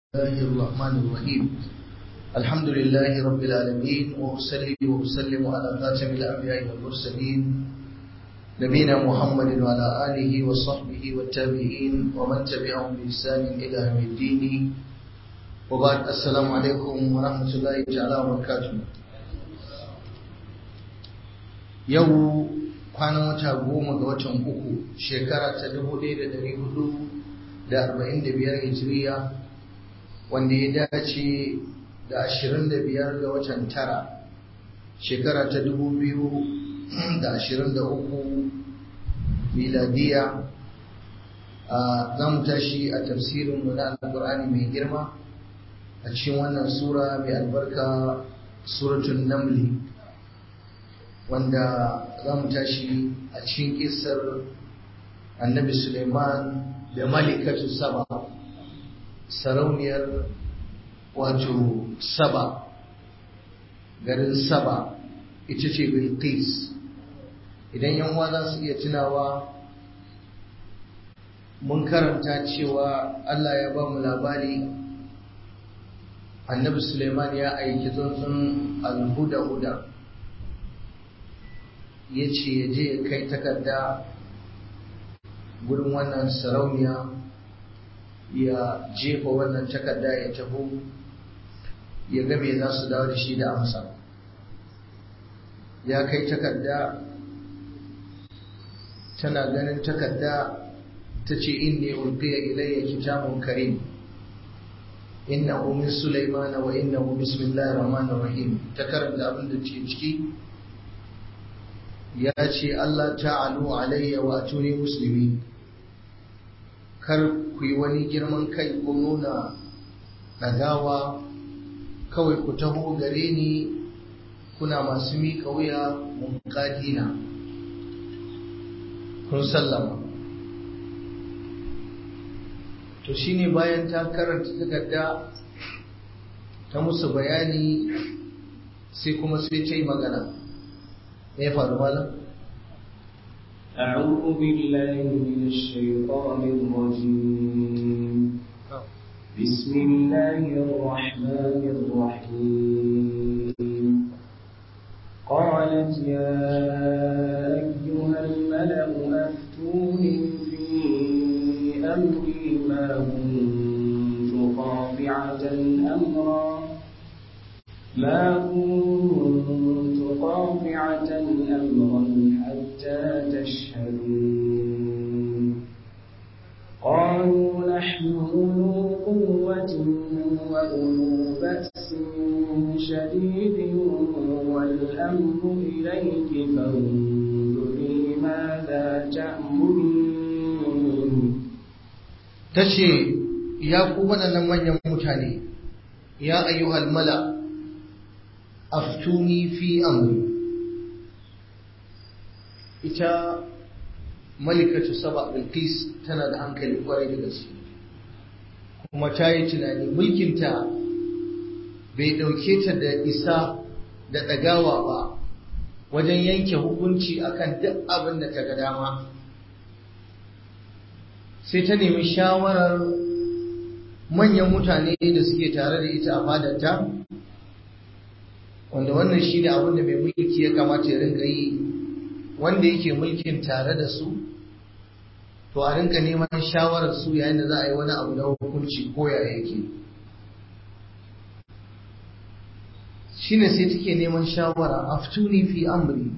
الله الرحمن الرحيم الحمد لله رب العالمين وأصلي وأسلم على خاتم الأنبياء والمرسلين نبينا محمد وعلى آله وصحبه والتابعين ومن تبعهم بإحسان إلى يوم الدين وبعد السلام عليكم ورحمة الله تعالى وبركاته yau kwanan wata goma ga watan uku shekara ta dubu ɗaya da ɗari hudu da arba'in da biyar hijiriya wanda ya dace da ashirin da biyar ga watan tara shekara ta dubu biyu da ashirin da uku miladiya za mu tashi a tafsirinmu na alƙur'ani mai girma a cikin wannan sura mai albarka suratun namli wanda za mu tashi a cikin kisar annabi suleiman da malikatu saba sarauniyar wato saba garin saba ita ce bilqis idan yan uwa za su iya tunawa mun karanta cewa allah ya ba mu labari annabi suleiman ya aiki tsuntsun alhuda-huda ya ce ya je ya kai takarda gurin wannan sarauniya ya jefa wannan takarda ya taho ya ga me za su dawo da shi da amsa ya kai takarda tana ganin takarda ta ce inni ulqiya ilayya kitabun karim innahu min sulaimana wa innahu bismillahir rahmanir rahim ta karanta abin da ke ciki ya ce Allah ta'alu alayya wa atuni musulmi kar ku yi wani girman kai ko nuna ɗagawa kawai ku taho gare ni kuna masu miƙa wuya munkadina kun sallama to shine bayan ta karanta takarda ta musu bayani sai kuma sai ta yi magana ايه فارو أعوذ بالله من الشيطان الرجيم بسم الله الرحمن الرحيم قالت يا أيها الملأ أفتوني في أمري ما كنت قاطعة أمرا ما كنت قاطعة أمرا حتى تشهدون قالوا نحن أولو قوة وأولو بأس شديد والأمر إليك فانظري ماذا تأمرين تشي يا قوة من يموتني يا أيها الملأ aftuni fi amri ita malikatu saba bilqis tana da hankali kwarai da gaske kuma ta yi tunani mulkinta bai ɗauke ta da isa da ɗagawa ba wajen yanke hukunci akan duk abin da ta ga dama sai ta nemi shawarar manyan mutane da suke tare da ita a fadarta wanda wannan shi ne abin da mai mulki ya kamata ya rinka yi wanda yake mulkin tare da su to a rinka neman shawarar su yayin da za a yi wani abu na hukunci ko ya yake shine sai take neman shawara aftuni fi amri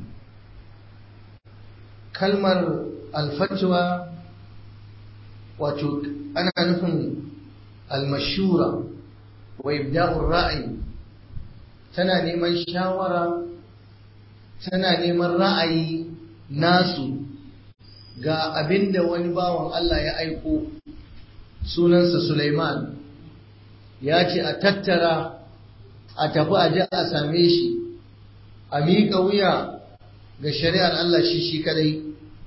kalmar alfatwa wato ana nufin almashura wa ibda'ur ra'ayi tana neman shawara tana neman ra'ayi nasu ga abin da wani bawan Allah ya aiko sunansa Sulaiman ya ce a tattara a tafi a ji a same shi a miƙa wuya ga shari'ar Allah shi shi kadai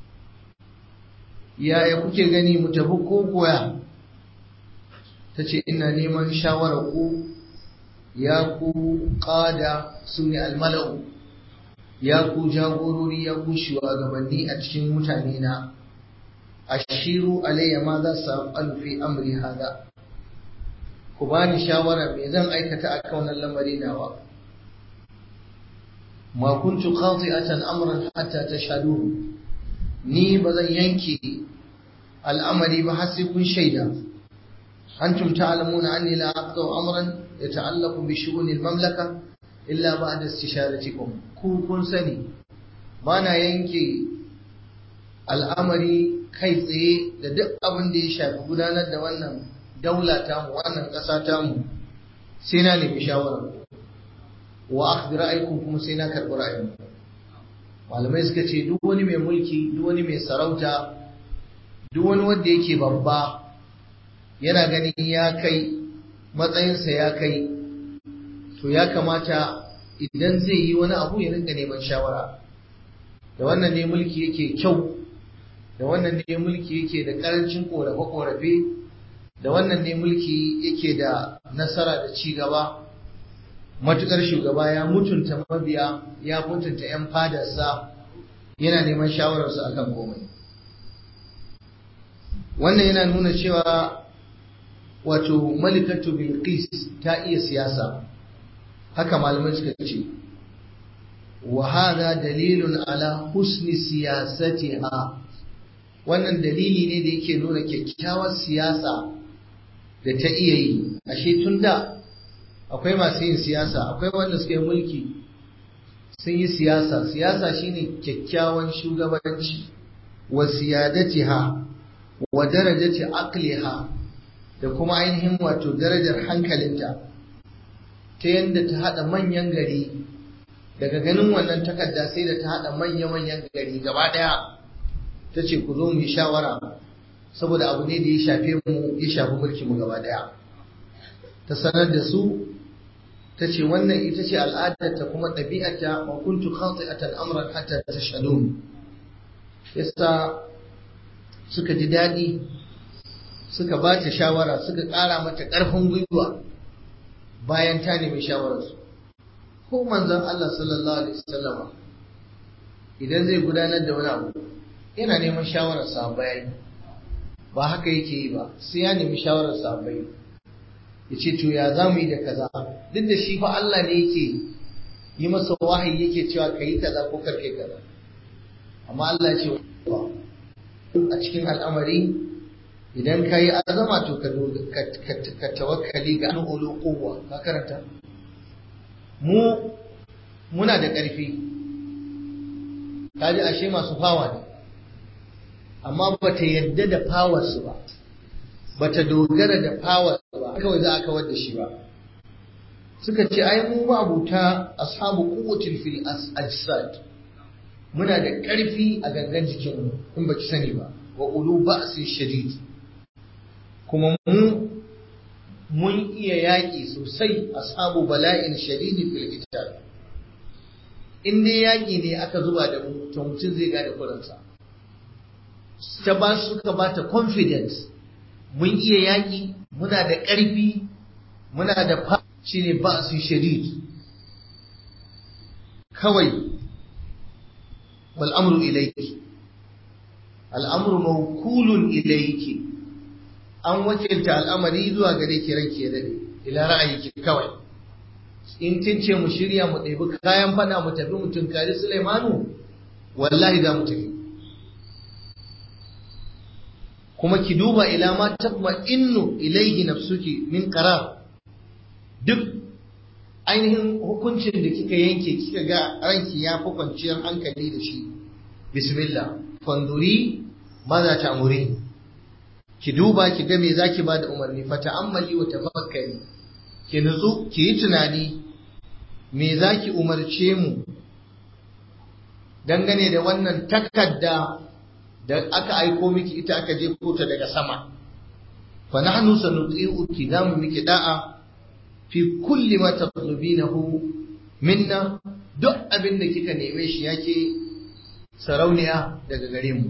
yaya kuke gani mu tafi ko koya ta ce ina neman shawarar ku ya ku ƙada su ne almala'u ya ku jagorori ya ku shugabanni a cikin mutane na ashiru alayya ma za su fi amri hada ku bani shawara me zan aikata a kan wannan lamari nawa ma kuntu qati'atan amran hatta tashhadu ni ba zan yanke al'amari ba har sai kun shaida antum ta'lamuna anni la aqdu amran yata'allaqu bi shu'uni al-mamlaka illa ba'da istisharatikum ku kun sani bana yanke al'amari kai tsaye da duk abin da ya shafi gudanar da wannan daula tamu wannan ƙasa tamu sai na nemi shawara wa akhdhi ra'aykum kuma sai na karɓi ra'ayin malamai suka ce duk wani mai mulki duk wani mai sarauta duk wani wanda yake babba yana ganin ya kai matsayinsa ya kai to ya kamata idan zai yi wani abu ya rinka neman shawara da wannan ne mulki yake kyau da wannan ne mulki yake da karancin korafe-korafe da wannan ne mulki yake da nasara da ci gaba matukar shugaba ya mutunta mabiya ya mutunta 'yan fadarsa yana neman shawararsu akan komai wannan yana nuna cewa wato malikatu bilqis ta iya siyasa haka malamai suka ce wa hada dalilun ala husni siyasatiha wannan dalili ne da yake nuna kyakkyawar siyasa da ta iya yi ashe tun da akwai masu yin siyasa akwai wanda suka yi mulki sun yi siyasa siyasa shine kyakkyawan shugabanci wa siyadatiha wa darajati aqliha da kuma ainihin wato darajar hankalinta ta yadda ta hada manyan gari daga ganin wannan takarda sai da ta hada manya-manyan gari gaba daya ta ce ku zo mu yi shawara saboda abu ne da ya shafe mu ya shafi mulki mu gaba daya ta sanar da su ta ce wannan ita ce al'adarta kuma ɗabi'ata wa kuntu khati'atan amran hatta tashhadun yasa suka ji daɗi suka ba ta shawara suka ƙara mata ƙarfin gwiwa bayan ta nemi shawararsu ko manzon Allah sallallahu alaihi wasallama idan zai gudanar da wani abu yana neman shawarar sahabbai ba haka yake yi ba sai ya nemi shawarar sahabbai ya ce to ya za mu yi da kaza duk da shi fa Allah ne yake yi masa wahayi yake cewa ka yi kaza ko karkai kaza amma Allah ya ce a cikin al'amari idan ka yi azama to ka tawakkali ga an ulu kowa ka karanta mu muna da ƙarfi kaji ashe masu fawa ne amma ba ta yadda da fawarsu ba ba ta dogara da fawarsu ba kawai za a kawar da shi ba suka ce ai mu abuta ashabu quwwatin fil ajsad muna da ƙarfi a gangan jikinmu in baki sani ba wa ulu ba'sin shadid kuma mu mun iya yaƙi sosai ashabu bala'in shadidi fil qital in dai yaƙi ne aka zuba da mu to mutum zai gane kuransa ta ba suka ba ta confidence mun iya yaƙi muna da ƙarfi muna da fa shine ba su shadid kawai wal amru ilayki al amru mawkulun ilayki an wakilta al'amari zuwa gare ki ranki ya dade ila ra'ayiki kawai in kin ce mu shirya mu ɗebi kayan fada mu tafi mu tunkari Sulaimanu wallahi za mu tafi kuma ki duba ila ma tabma innu ilaihi nafsuki min qarar duk ainihin hukuncin da kika yanke kika ga ranki ya fi kwanciyar hankali da shi bismillah fanduri maza ta amuri ki duba ki ga me zaki ba da umarni fa ta'ammali wa tafakkari ki nutsu ki yi tunani me zaki umarce mu dangane da wannan takadda da aka aiko miki ita aka je kota daga sama fa nahnu sanuti'uki zamu miki da'a fi kulli ma tatlubinahu minna duk abin da kika neme shi yake sarauniya daga gare mu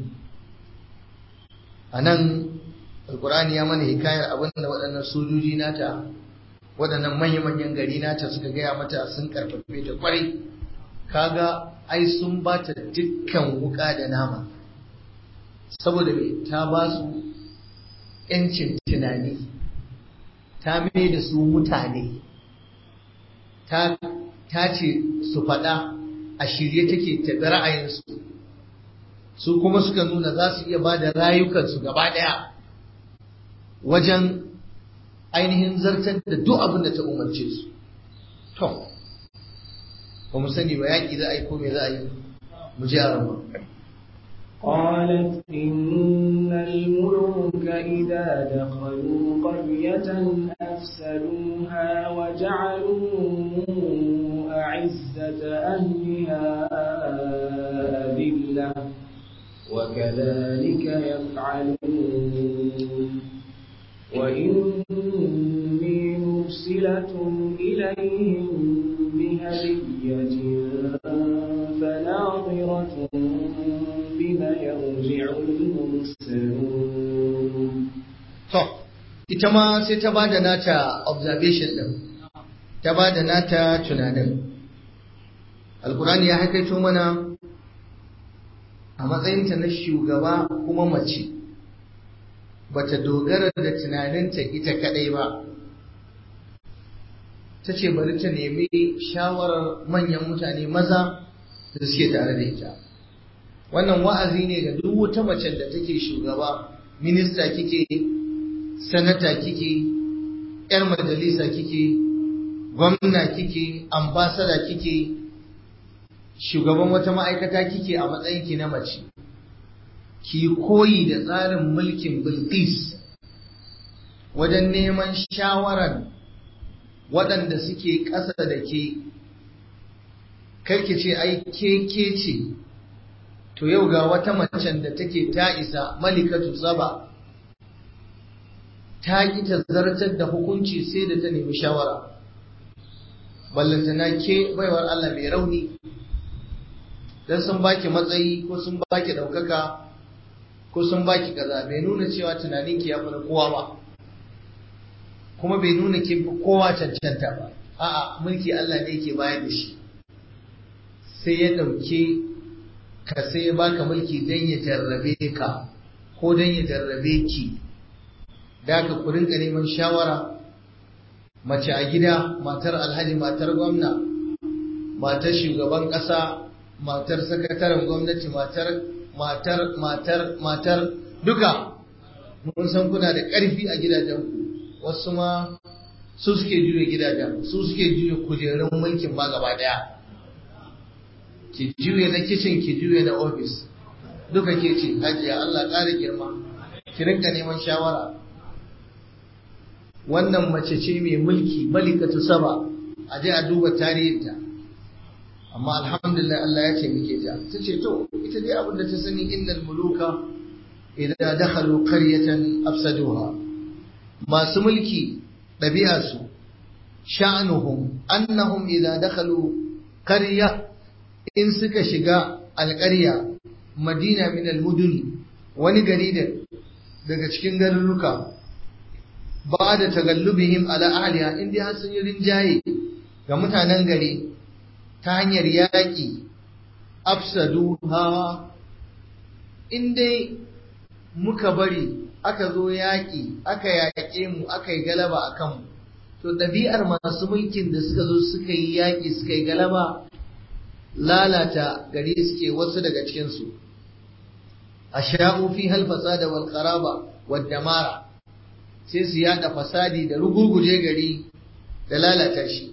anan alqur'ani ya mana hikayar abin da waɗannan sojoji nata waɗannan manya-manyan gari nata suka gaya mata sun karfafe ta kwarai kaga ai sun ba ta dukkan wuka da nama saboda me ta ba su ‘yancin tunani ta mai da su mutane ta ce su faɗa a shirye take taɓi ra'ayinsu su kuma suka nuna za su iya ba da rayukansu gaba ɗaya wajen ainihin zartar da duk abin da ta umarce su to ba mu sani ba yaƙi za a yi ko me za a yi mu ji a قالت إن الملوك إذا دخلوا قرية أفسدوها وجعلوا أعزة أهلها أذلة وكذلك يفعلون وإني مرسلة إليهم بهدية فناظرة بما يرجع المرسلون to ita ma sai ta bada nata observation din ta bada nata tunanin alkurani ya haikaito mana a matsayinta na shugaba kuma mace bata dogara da tunaninta ita kadai ba ta ce bari ta nemi shawarar manyan mutane maza da suke tare da ita wannan wa'azi ne ga duk wata macen da take shugaba minista kike sanata kike yar majalisa kike gwamna kike ambasada kike shugaban wata ma'aikata kike a matsayin ki na mace ki koyi da tsarin mulkin bilqis wajen neman shawaran waɗanda suke ƙasa da ke karki ce ai ke ke ce to yau ga wata macen da take ta isa malikatu saba ta ƙi ta zartar da hukunci sai da ta nemi shawara ballantana ke baiwar Allah mai rauni dan sun baki matsayi ko sun baki ɗaukaka ko sun baki kaza bai nuna cewa tunaninki ya fi na kowa ba kuma bai nuna kin fi kowa cancanta ba a'a mulki Allah ne yake bayar da shi sai ya ɗauke ka sai ya baka mulki don ya jarrabe ka ko don ya jarrabe ki da ka ku rinka neman shawara mace a gida matar alhaji matar gwamna matar shugaban ƙasa matar sakataren gwamnati matar matar matar matar duka mun san kuna da ƙarfi a gidajenku wasu ma su suke juya gidajen su suke juya kujerun mulkin ma gaba daya ki juya na kicin ki juya na ofis duka ke ce hajiya Allah ƙara girma ki rinka neman shawara wannan mace ce mai mulki malikatu saba a je a duba tarihinta amma alhamdulillah Allah ya ce muke ja ta ce to ita dai abin da ta sani innal muluka idan dakhalu qaryatan afsaduha masu mulki ɗabi'arsu sha'anuhum annahum idza dakhalu qarya in suka shiga alƙarya madina min almudun wani gari da daga cikin garuruka ba da tagallubihim ala ahliha in dai har sun yi rinjaye ga mutanen gari ta hanyar yaƙi afsaduha in dai muka bari aka zo yaƙi aka yaƙe mu aka yi galaba a kanmu to ɗabi'ar masu mulkin da suka zo suka yi yaƙi suka yi galaba lalata gari suke wasu daga cikinsu a sha'u fi halfasa da walƙaraba wadda mara sai su yaɗa fasadi da rugurguje gari da lalata shi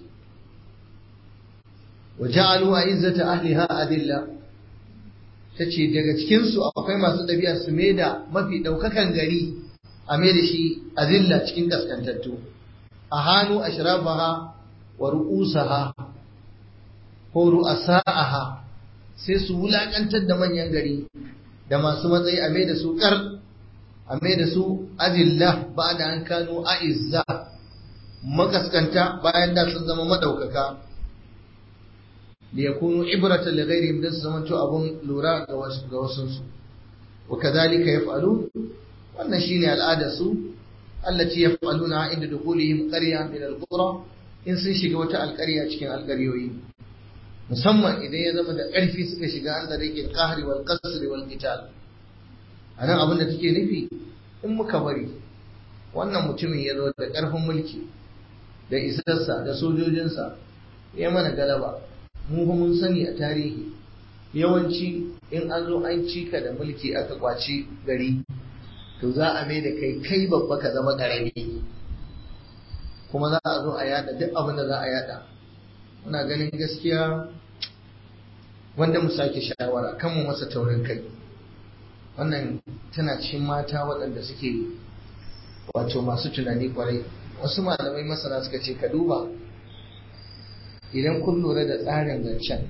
wa ja'alu a izzata ahliha adilla ta ce daga cikinsu akwai masu ɗabi'a su mai da mafi ɗaukakan gari a mai da shi a zilla cikin kaskantattu a hannu a shirafaha wa ru'usaha ko ru'asa'aha sai su wulaƙantar da manyan gari da masu matsayi a mai da su ƙar a mai da su azilla ba da an kano a'izza makaskanta bayan da sun zama maɗaukaka liyakunu ibratan li ghairihim dan su zamanto abun lura ga wasu ga wasu su wa kadhalika yaf'alu wannan shine al'ada su allati yaf'aluna inda dukhulihim qarya min al-qura in sun shiga wata alƙarya cikin alƙaryoyi musamman idan ya zama da ƙarfi suka shiga an da rike qahri wal qasr wal qital anan abin da take nufi in muka bari wannan mutumin ya zo da ƙarfin mulki da isarsa da sojojinsa ya mana galaba mu fa mun sani a tarihi yawanci in an zo an cika da mulki aka kwaci gari to za a mai da kai kai babba ka zama ƙarami kuma za a zo a yada duk abin da za a yada muna ganin gaskiya wanda mu sake shawara kan mu masa taurin kai wannan tana cikin mata waɗanda suke wato masu tunani kwarai wasu malamai masana suka ce ka duba idan kun lura da tsarin zancen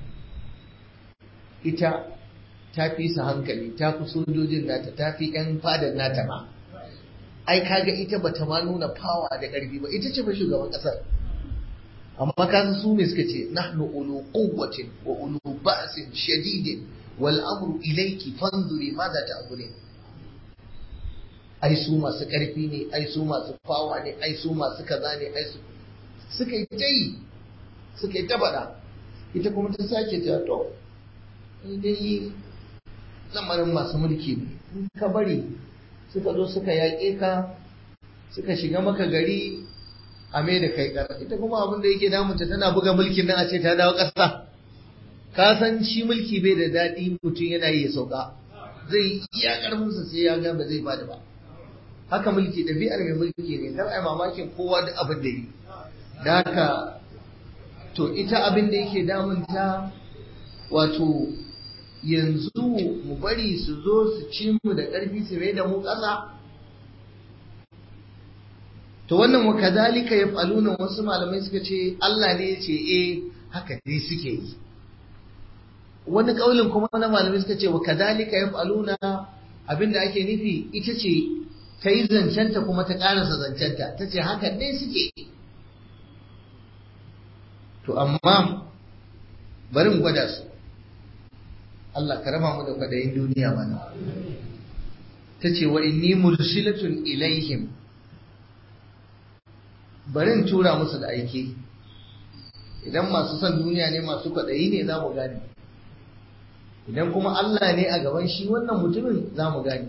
ita ta fi su hankali ta fi sojojin nata ta fi 'yan fadar nata ma ai kaga ita bata ma nuna fawa da ƙarfi ba ita ce ba shugaban ƙasar amma kasu su ne suka ce nahnu ulu quwwatin wa ulu ba'sin shadidin wal amru ilayki fanzuri madha ta'burin ai su masu ƙarfi ne ai su masu fawa ne ai su masu kaza ne ai su suka yi tai suka yi ta faɗa ita kuma ta sake ta to dai lamarin masu mulki ne in ka bari suka zo suka yaƙe ka suka shiga maka gari a mai da kai ƙara ita kuma abin da yake damunta tana buga mulkin nan a ce ta dawo ƙasa ka san shi mulki bai da daɗi mutum yana yi ya sauka zai iya ƙarfinsa sai ya ga ba zai bada ba haka mulki ɗabi'ar mai mulki ne kar ai mamakin kowa da abin da yi da haka to ita abin da yake damunta wato yanzu mu bari su zo su ci mu da ƙarfi su mai da mu ƙasa to wannan wa kadhalika yaf'aluna wasu malamai suka ce Allah ne ya ce eh haka dai suke yi wani kaulin kuma na malamai suka ce wa kadhalika yaf'aluna abinda ake nufi ita ce ta yi zancenta kuma ta karasa zancenta ta ce haka dai suke to amma bari mu gwada su Allah ka raba mu da kwadayin duniya mana ta ce wa inni mursilatun ilaihim barin tura musu da aiki idan masu son duniya ne masu kwaɗayi ne za mu gane idan kuma Allah ne a gaban shi wannan mutumin za mu gane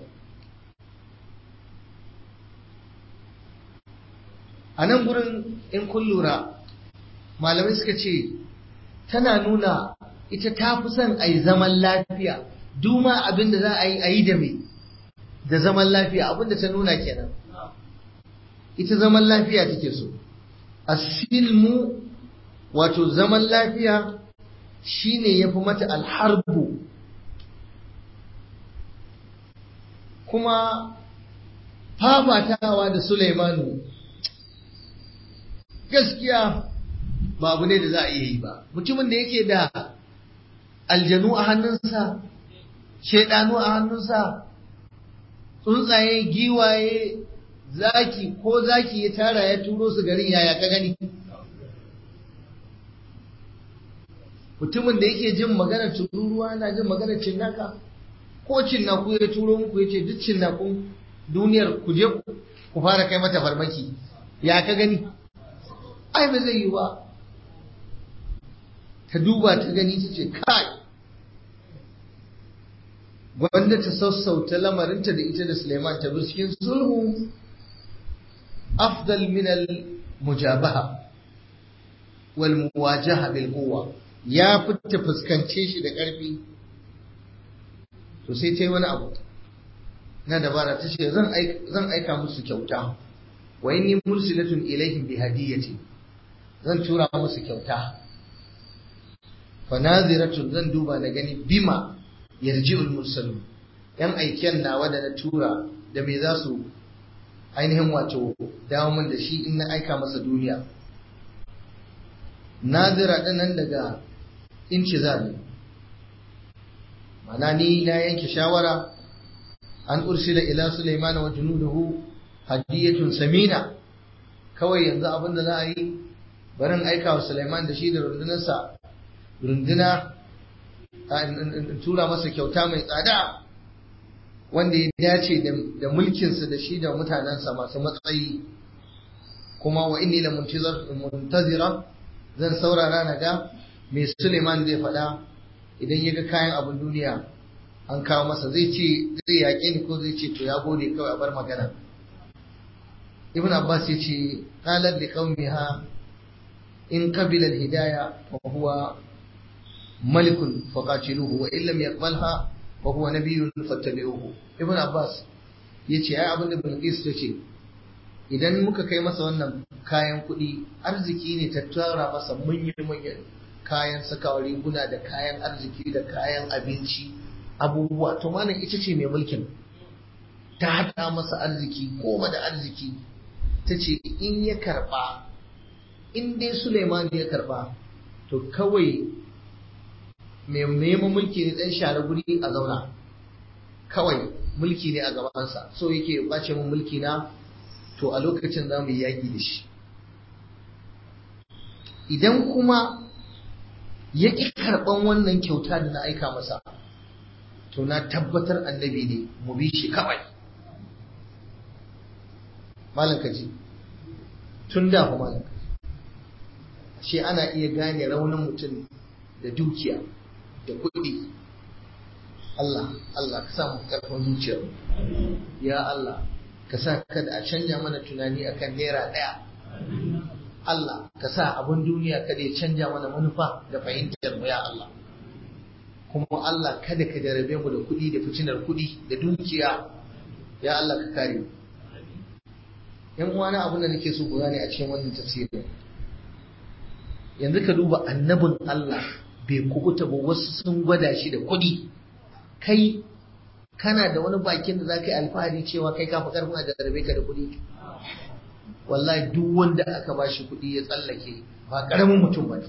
a nan gurin in kun lura malamai suka ce tana nuna ita ta fi son a yi zaman lafiya duma abin da za a yi a yi da mai da zaman lafiya abin da ta nuna kenan ita zaman lafiya take so asilmu wato zaman lafiya shine yafi mata alharbu kuma fafatawa da Sulaimanu gaskiya ba abu ne da za a iya yi ba mutumin da yake da aljanu a hannunsa shaidanu a hannunsa tsuntsaye giwaye zaki ko zaki ya tara ya turo su garin yaya ka gani mutumin da yake jin maganar tururuwa na jin maganar cinnaka ko cinnaku ya turo muku ya ce duk cinnakun duniyar ku je ku fara kai mata farmaki ya ka gani ai ba zai yi ba ta duba ta gani ta ce kai wanda ta sassauta lamarinta da ita da Suleiman ta cikin sulhu afdal min al mujabaha wal muwajaha bil quwwa ya fita fuskance shi da ƙarfi to sai ta yi wani abu na dabara ta ce zan aika musu kyauta wa inni mursilatun ilaihim bi hadiyati zan tura musu kyauta fa naziratun zan duba na gani bima yarji'ul mursalun yan aiken nawa da na tura da me za su ainihin wato dawo min da shi in na aika masa duniya nazira nan daga intizar ne mana ni na yanke shawara an ursila ila Sulaiman wa junuduhu hadiyatun samina kawai yanzu abin da za a yi barin aika wa Sulaiman da shi da rundunarsa runduna tura masa kyauta mai tsada wanda ya dace da mulkinsa da shi da mutanensa masu matsayi kuma wa inni la muntazira zan saurara na ga me Suleiman zai faɗa idan ya ga kayan abin duniya an kawo masa zai ce zai yaƙe ni ko zai ce to ya gode kawai a bar magana ibn abbas ya ce qalat li qaumiha in qabila al-hidaya fa huwa malikun faqatiluhu wa illam yaqbalha fa huwa nabiyyun fattabi'uhu ibn abbas yace ai abin da bilqis ta ce idan muka kai masa wannan kayan kuɗi arziki ne ta tara masa manyan kayan sakawa riguna da kayan arziki da kayan abinci abubuwa to malam ita ce mai mulkin ta haɗa masa arziki goma da arziki ta ce in ya karɓa in dai Suleiman ya karɓa to kawai mai neman mulki ne ɗan share guri a zauna kawai mulki ne a gabansa so yake ɓace min mulki na to a lokacin za mu yi yaƙi da shi idan kuma ya ƙi karɓan wannan kyauta da na aika masa to na tabbatar annabi ne mu bi shi kawai malam kaji tun da fa malam kaji shi ana iya gane raunin mutum da dukiya da kuɗi Allah Allah ka sa mu karfin zuciyar ya Allah ka sa kada a canja mana tunani akan naira ɗaya Allah ka sa abin duniya kada ya canja mana manufa da fahimtar mu ya Allah kuma Allah kada ka jarabe mu da kuɗi da fitinar kuɗi da dukiya ya Allah ka kare mu yan uwana abin da nake so ku gane a cikin wannan tafsirin yanzu ka duba annabin Allah bai kubuta ba wasu sun gwada shi da kuɗi kai kana da wani bakin da za ka yi alfahari cewa kai ka fi karfin a jarabe ka da kuɗi wallahi duk wanda aka ba shi kuɗi ya tsallake ba ƙaramin mutum ba ne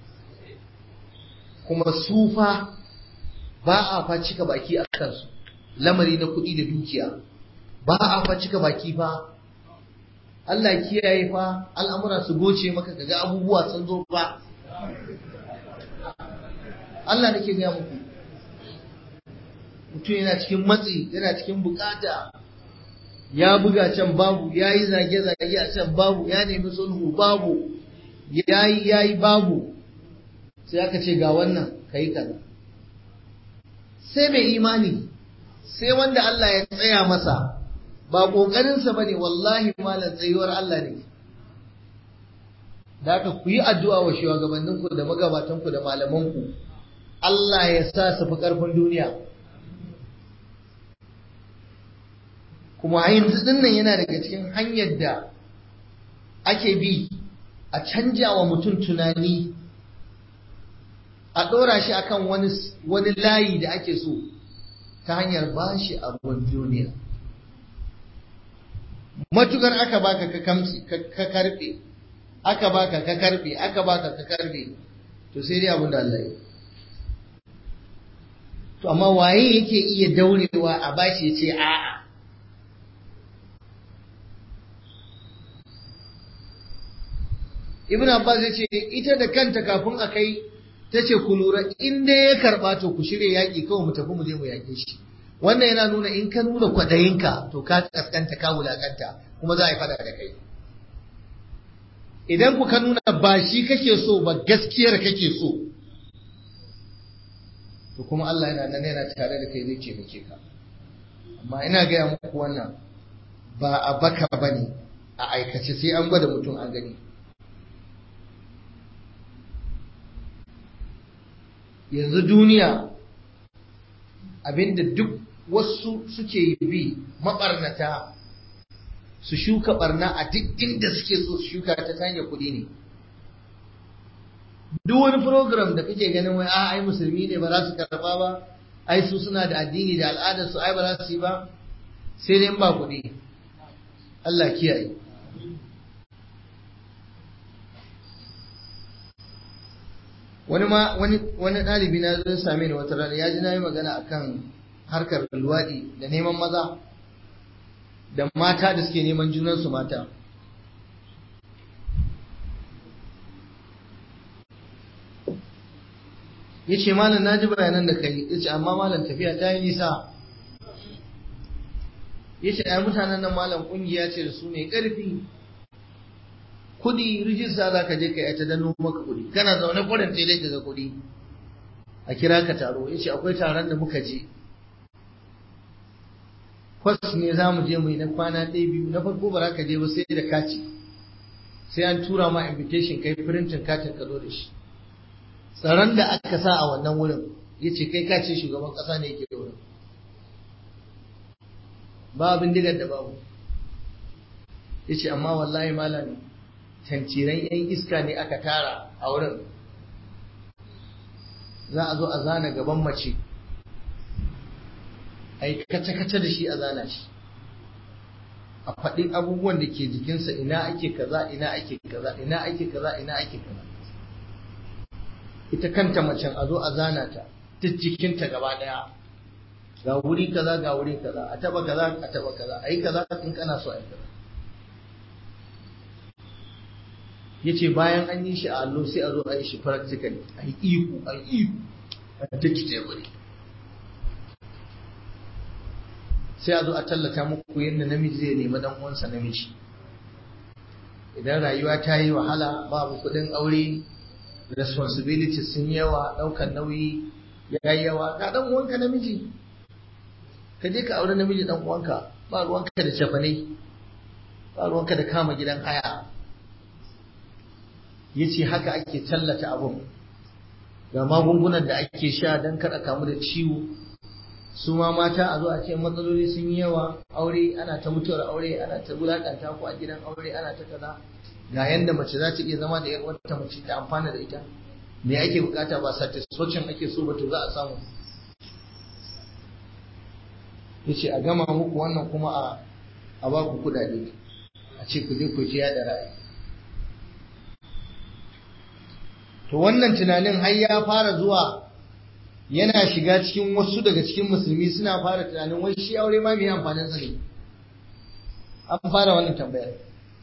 kuma sufa ba a fa cika baki a kansu lamari na kuɗi da dukiya ba a fa cika baki fa Allah kiyaye fa al'amura su goce maka kaga abubuwa sun zo fa Allah nake gaya muku mutum yana cikin matsi yana cikin bukata ya buga can babu ya yi zage-zage a can babu ya nemi sulhu babu ya yi ya yi babu sai aka ce ga wannan ka yi kaza sai mai imani sai wanda Allah ya tsaya masa ba ƙoƙarinsa ba ne wallahi malam tsayuwar Allah ne da aka ku yi addu'a wa shugabanninku da magabatanku da malamanku Allah ya sa su fi ƙarfin duniya kuma yanzu dinnan yana daga cikin hanyar da ake bi a canja wa mutum tunani a ɗora shi akan wani wani layi da ake so ta hanyar ba shi abin duniya matukar aka baka ka kamsi ka karbe aka baka ka karbe aka baka ka karbe to sai dai abin da Allah ya to amma waye yake iya daurewa a bashi ya ce a'a Ibn Abbas ya ce ita da kanta kafin a kai ta ce ku lura in dai ya karɓa to ku shirya yaƙi kawai mu tafi mu je mu yaƙe shi wannan yana nuna in ka nuna kwaɗayinka to ka kaskanta ka wulaƙanta kuma za a yi faɗa da kai idan ku ka nuna ba shi kake so ba gaskiyar kake so to kuma Allah yana nan yana tare da kai zai taimake ka amma ina gaya muku wannan ba a baka bane a aikace sai an gwada mutum an gani yanzu duniya abinda duk wasu suke bi maɓarnata su shuka barna a duk inda suke so su shuka ta hanyar kuɗi ne duk wani program da kake ganin wai ai musulmi ne ba za su karɓa ba ai su suna da addini da al'adar su ai ba za su yi ba sai dai ba kuɗi Allah kiyaye wani ma wani wani ɗalibi na zo same ni wata rana ya ji na yi magana akan harkar luwaɗi da neman maza da mata da suke neman junansu mata ya ce malam na ji bayanan da kai ya ce amma malam tafiya ta yi nisa ya ce ai mutanen nan malam ƙungiya ce da su mai ƙarfi kudi rijista za ka je ka yi ta danno maka kudi kana zaune kwarin sai dai ga kudi a kira ka taro ya ce akwai taron da muka je kwas ne za mu je mu yi na kwana ɗaya biyu na farko ba za ka je ba sai da kaci sai an tura ma invitation kai printin katin ka zo da shi tsaron da aka sa a wannan wurin ya ce kai ka ce shugaban ƙasa ne yake wurin ba bindigar da babu ya ce amma wallahi malam tantiran yan iska ne aka tara a wurin za a zo a zana gaban mace a yi kace-kace da shi a zana shi a faɗi abubuwan da ke jikinsa ina ake kaza ina ake kaza ina ake kaza ina ake kaza ita kanta macen a zo a zana ta duk jikinta gaba daya ga wuri kaza ga wuri kaza a taba kaza a taba kaza a yi kaza in kana so a yi kaza yace bayan an yi shi a allo sai a zo a yi shi practically a yi ihu a yi ihu a take wuri sai a zo a tallata muku yadda namiji zai nemi dan uwansa namiji idan rayuwa ta yi wahala babu kuɗin aure responsibilities sun yawa ɗaukar nauyi ya yi yawa ga dan uwanka namiji ka je ka aure namiji dan uwanka ba ruwanka da cefane ba ruwanka da kama gidan haya yace haka ake tallata abun ga magungunan da ake sha don kada kamu da ciwo su ma mata a zo a ce matsaloli sun yi yawa aure ana ta mutuwar aure ana ta wulakanta ku a gidan aure ana ta kaza ga yanda mace za ta iya zama da yar wata mace ta amfana da ita me ake bukata ba satisfaction ake so ba to za a samu yace a gama muku wannan kuma a a ba ku kudade a ce ku je ku ji da ra'ayi to wannan tunanin har ya fara zuwa yana shiga cikin wasu daga cikin musulmi suna fara tunanin wai shi aure ma mai amfanin sa ne an fara wannan tambayar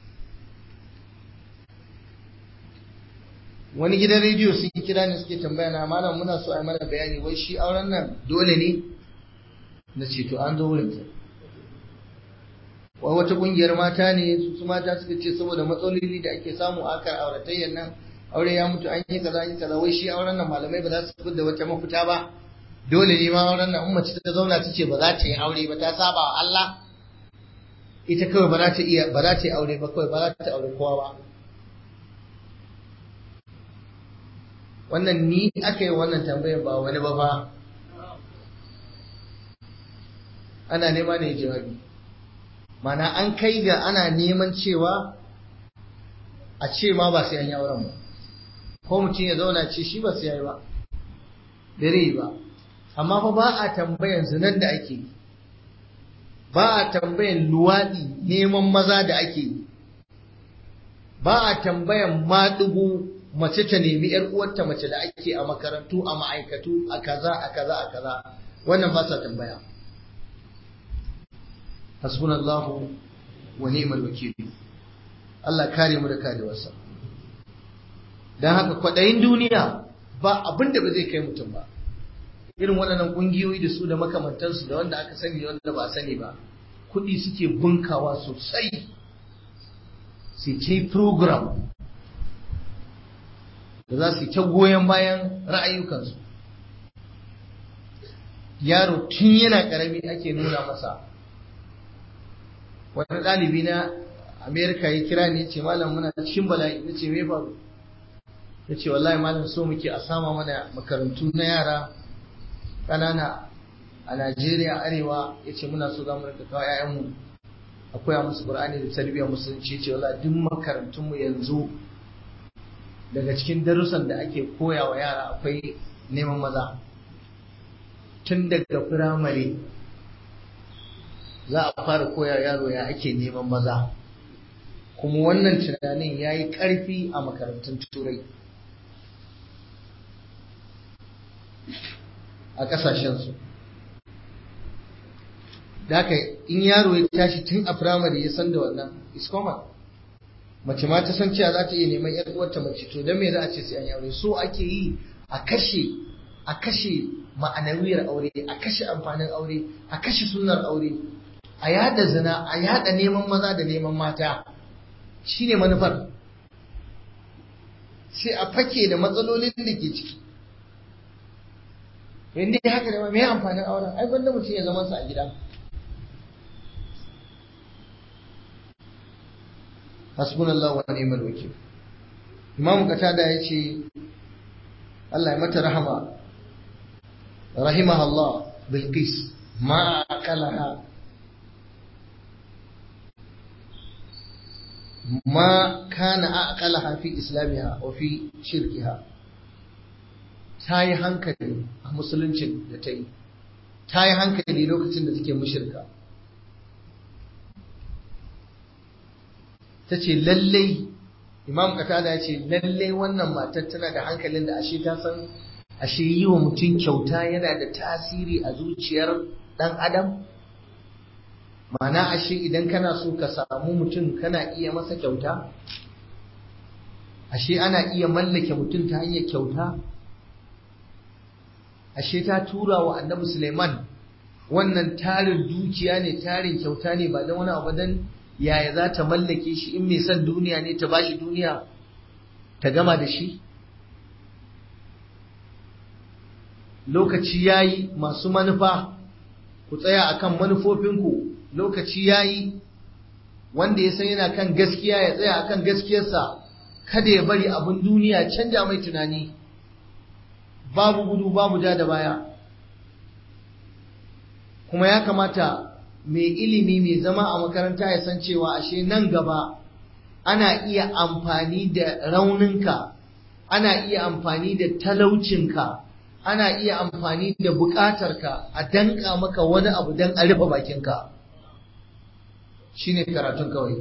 wani gidan rediyo sun kira ni suke tambaya na malam muna so a yi mana bayani wai shi auren nan dole ne na ce to an zo wurin ta wai wata kungiyar mata ne su mata suka ce saboda matsaloli da ake samu a kan auratayyar nan aure ya mutu an yi kaza an yi kaza wai shi auren nan malamai ba za su fitar da wata mafita ba dole ne ma auren nan in mace ta zauna ta ce ba za ta yi aure ba ta saba wa Allah ita kawai ba za ta iya ba za ta yi aure ba kawai ba za ta aure kowa ba wannan ni aka yi wannan tambayar ba wani ba fa ana nema ne jawabi mana an kai ga ana neman cewa a ce ma ba sai an yi auren ba ko mutum ya zauna ce shi ba sai ya yi ba dare ba amma fa ba a tambayan zinan da ake yi ba a tambayan luwaɗi neman maza da ake yi ba a tambayan maɗugu mace ta nemi ‘yar uwarta mace da ake a makarantu a ma'aikatu a kaza a kaza a kaza wannan ba sa tambaya hasbunallahu wa ni'mal wakil Allah kare mu da karewarsa dan haka kwaɗayin duniya ba abin da ba zai kai mutum ba irin waɗannan ƙungiyoyi da su da makamantansu da wanda aka sani da wanda ba a sani ba kuɗi suke bunkawa sosai su ce program da za su yi ta goyon bayan ra'ayukansu yaro tun yana ƙarami ake nuna masa wani ɗalibi na amerika ya kira ni ce malam muna cikin bala'i na ce me faru ya ce wallahi malam so muke a sama mana makarantu na yara ƙanana a najeriya arewa ya ce muna so za mu rika kawo 'ya'yanmu a koya musu ƙur'ani da tarbiyyar musulunci ya ce wallahi duk makarantunmu yanzu daga cikin darussan da ake koya wa yara akwai neman maza tun daga firamare za a fara koya yaro ya ake neman maza kuma wannan tunanin ya yi ƙarfi a makarantun turai a ƙasashensu da haka in yaro ya tashi tun a firamare ya san da wannan is common mace ma ta san cewa za ta iya neman yar uwarta mace to dan me za a ce sai an yi aure so ake yi a kashe a kashe ma'anawiyar aure a kashe amfanin aure a kashe sunnar aure a yada zina a yada neman maza da neman mata shine manufar sai a fake da matsalolin da ke ciki inda haka da me amfanin auren ai banda mutum ya zama sa a gida hasbunallahu wa ni'mal wakil imamu katada ya ce Allah ya mata rahama rahimaha Allah bilqis ma akalaha ma kana aqalaha fi islamiha wa fi shirkiha ta yi hankali a musuluncin da ta yi ta yi hankali lokacin da take mushirka ta ce lallai imam katada ya ce lallai wannan matar tana da hankalin da ashe ta san ashe yi wa mutum kyauta yana da tasiri a zuciyar ɗan adam Ma'ana ashe idan kana so ka samu mutum kana iya masa kyauta ashe ana iya mallake mutum ta hanyar kyauta ashe ta tura wa annabi Suleiman wannan tarin dukiya ne tarin kyauta ne ba don wani abu dan yaya za ta mallake shi in mai son duniya ne ta bashi duniya ta gama da shi lokaci yayi masu manufa ku tsaya akan manufofinku lokaci yayi wanda ya san yana kan gaskiya ya tsaya akan gaskiyarsa kada ya bari abin duniya canja mai tunani babu gudu babu ja da baya kuma ya kamata mai ilimi mai zama a makaranta ya san cewa ashe nan gaba ana iya amfani da rauninka ana iya amfani da talaucinka ana iya amfani da bukatarka a danka maka wani abu don a rufe bakinka shine karatun kawai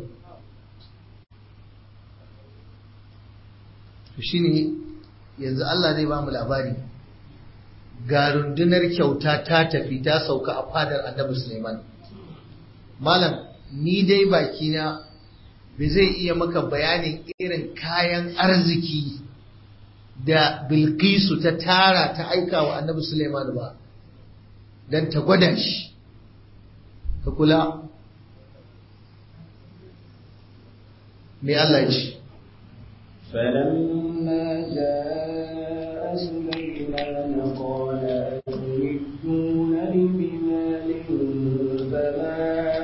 shine yanzu Allah zai ba mu labari ga rundunar kyauta ta tafi ta sauka a fadar annabi Suleiman malam ni dai bakina bai zai iya maka bayanin irin kayan arziki da Bilkisu ta tara ta aika wa annabi Suleiman ba don ta gwada shi ka kula me Allah ya ce فلما جاء سليمان قال أتمدونني بمال فما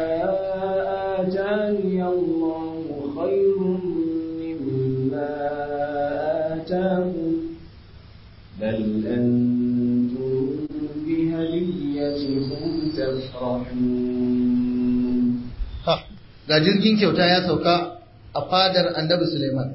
آتاني الله خير مما آتاكم بل أنتم بهديتكم تفرحون ha ga jirgin kyauta ya sauka a fadar annabi Suleiman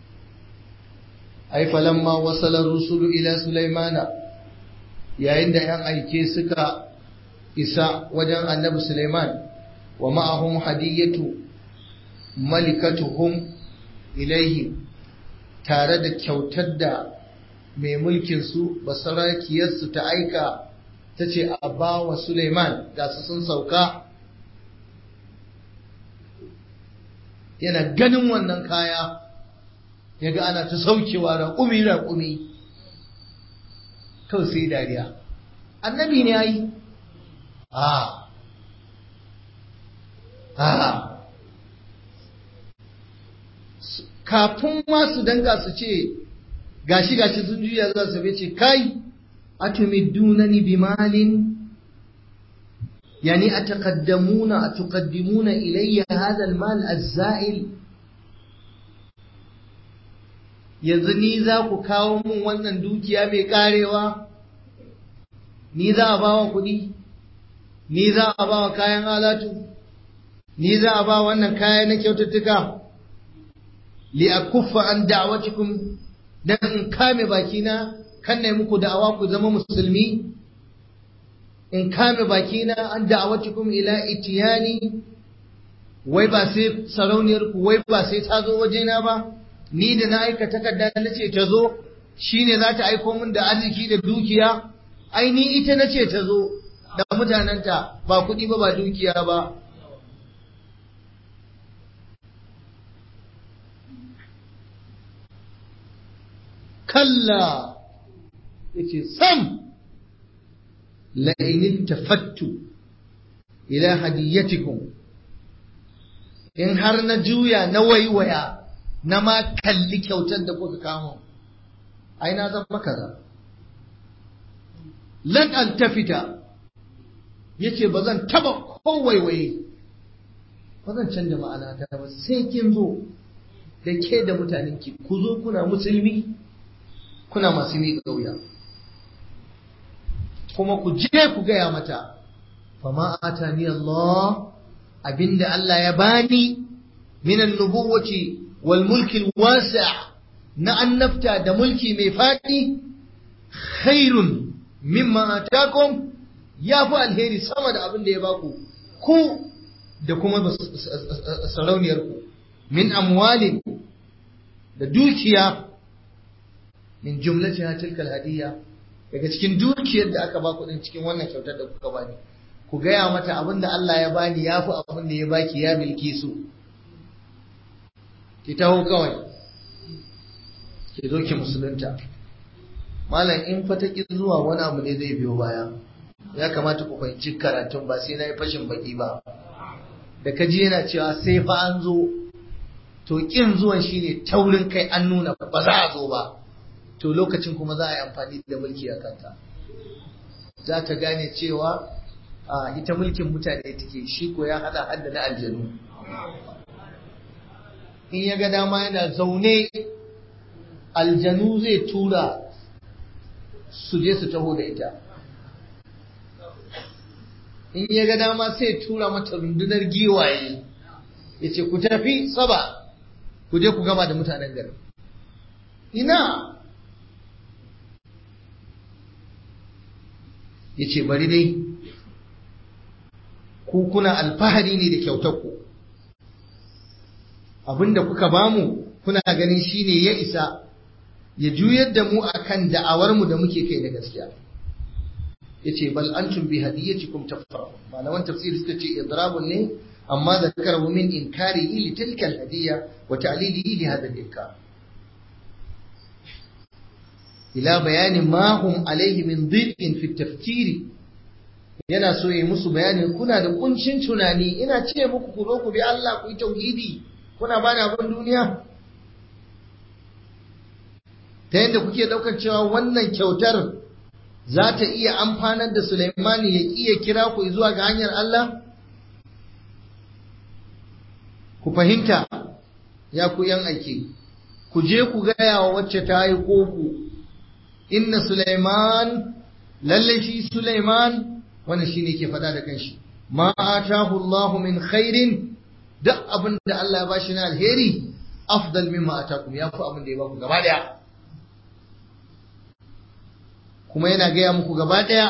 ai falamma wasala rusulu ila Sulaimana yayin da yan aike suka isa wajen annabi Suleiman wa ma'ahum hadiyatu malikatuhum ilaihi tare da kyautar da mai mulkin su basarakiyarsu ta aika ta ce a ba wa Suleiman ga su sun sauka yana ganin wannan kaya ya ga ana ta saukewa raƙumi raƙumi kawai sai dariya annabi ne ya yi a a kafin ma su danga su ce gashi gashi sun juya za su ce kai atumidunani bimalin يعني أتقدمون أتقدمون إلي هذا المال الزائل yanzu ni za ku kawo min wannan dukiya mai karewa ni za a ba wa kuɗi ni za a ba wa kayan alatu ni za a ba wannan kaya na kyaututtuka li akuffa an da'awatikum dan in kame bakina kan na muku da'awa ku zama musulmi in kame bakina an da'awatikum ila itiyani wai ba sai sarauniyar ku wai ba sai ta zo wajena ba ni da na aika takarda na ce ta zo shine za ta aiko min da arziki da dukiya ai ni ita na ce ta zo da mutanenta ba kuɗi ba ba dukiya ba kalla yace sam la'in tafattu ila hadiyatikum in har na juya na waiwaya na ma kalli kyautar da kuka kamo ai na zama kaza lan an tafita yace ba zan taba ko waiwaye ba zan canja ma'ana ta ba sai kin zo da ke da mutanenki ku zo kuna musulmi kuna masu miƙa wuya kuma ku je ku gaya mata fama atani Allah abinda Allah ya bani minan nubuwati wal mulki wasi' na annabta da mulki mai faɗi khairun mimma atakum ya fi alheri sama da abin da ya baku ku da kuma sarauniyar ku min amwalin da dukiya min jumlatiha tilkal hadiyya daga cikin dukiyar da aka baku din cikin wannan kyautar da kuka bani ku gaya mata abin da Allah ya bani ya fi abin da ya baki ya milki su ki taho kawai ki zo ki musulunta malam in fa ta ki zuwa wani abu ne zai biyo baya ya kamata ku fahimci karatun ba sai na yi fashin baki ba da ka ji yana cewa sai fa an zo to kin zuwan shine taurin kai an nuna ba za a zo ba to lokacin kuma za a yi amfani da mulki a kanta za ta gane cewa a ita mulkin mutane take shi ko ya hada hadda na aljanu in ya ga dama yana zaune aljanu zai tura su je su taho da ita in ya ga dama sai tura mata rundunar giwaye ya ce ku tafi saba ku je ku gama da mutanen gari ina ya ce bari dai ku kuna alfahari ne da kyautarku abinda kuka bamu kuna ganin shine ya isa ya juyar da mu akan da'awarmu da muke kai da gaskiya yace bal antum bi hadiyatikum tafrahu malaman tafsiri suka ce idrabun ne amma zakarahu min inkari li tilka al-hadiyya wa ta'lilihi li hadha al-inkar ila bayanin ma hum alayhi min dhiqin fi tafkiri yana so yi musu bayani kuna da kuncin tunani ina ce muku ku zo ku bi Allah ku yi tauhidi kuna bani abin duniya ta yadda kuke daukar cewa wannan kyautar za ta iya amfanar da Sulaimani ya iya kira ku zuwa ga hanyar Allah ku fahimta ya ku yan aiki ku je ku gaya wa wacce ta yi ku inna Sulaiman lalle shi Sulaiman wannan shine ke faɗa da kanshi ma atahu Allah min khairin duk abin da Allah ya bashi na alheri afdal mimma atakum ya fi abin da ya baku gaba daya kuma yana gaya muku gaba daya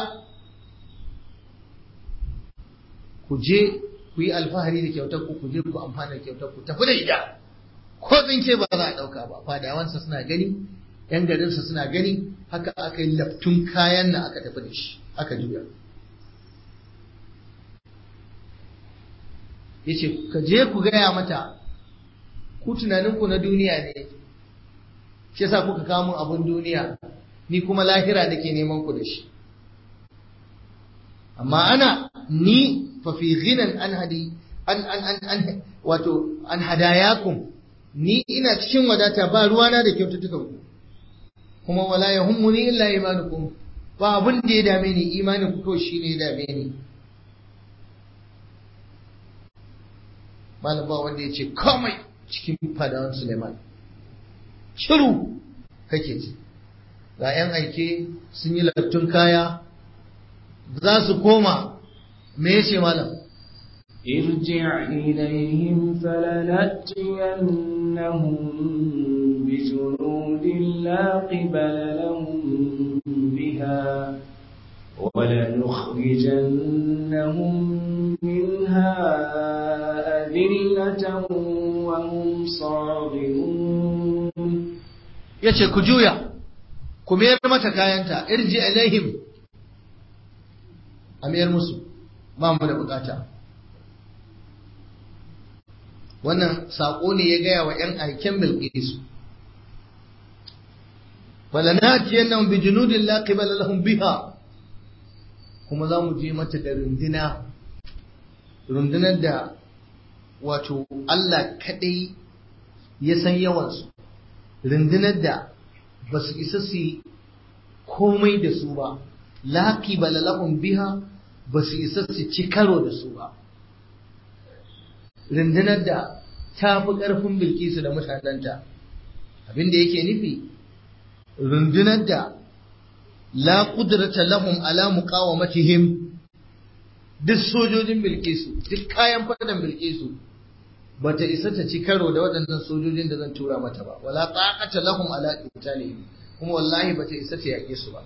ku je ku yi alfahari da kyautar ku ku je ku amfana da kyautar ku tafi da ita ko tsinke ba za a ɗauka ba fadawansa suna gani yan garinsa suna gani haka aka yi laftun kayan nan aka tafi da shi aka juya yace ka je ku gaya mata ku tunaninku na duniya ne shi yasa kuka kawo min abun duniya ni kuma lahira nake neman ku da shi amma ana ni fa fi ghinan an hadi an an an, an wato an hadayakum ni ina cikin wadata ba ruwana da kyaututtukan ku kuma wala yahummuni illa imanukum ba abun da ya dame ni imanin ku kawai shine ya dame ni malam ba wanda ya ce komai cikin fadawan Suleiman shiru kake ji ga 'yan aike sun yi laftun kaya za su koma me ya ce malam ارجع إليهم فلنأتينهم بجنود لا قبل لهم بها ولنخرجنهم منها أذلة وهم صاغرون yace ku juya ku mayar mata kayanta irji alaihim a mayar musu ba mu da bukata wannan saƙo ne ya gaya wa ‘yan aiken bilkisu falanatiyan nan bi junudin la qibala lahum biha kuma za mu je mata da runduna rundunar da wato Allah kaɗai ya san yawansu rundunar da ba su isa su komai da su ba laƙi balalahun biha ba su isa su ci karo da su ba rundunar da ta fi ƙarfin bilkisu da mutanenta abin da yake nufi rundunar da la qudrata lahum ala muqawamatihim duk sojojin bilkisu duk kayan fadan bilkisu bata isa ta ci karo da waɗannan sojojin da zan tura mata ba wala taqata lahum ala qitalihim kuma wallahi bata isa ta yaƙe su ba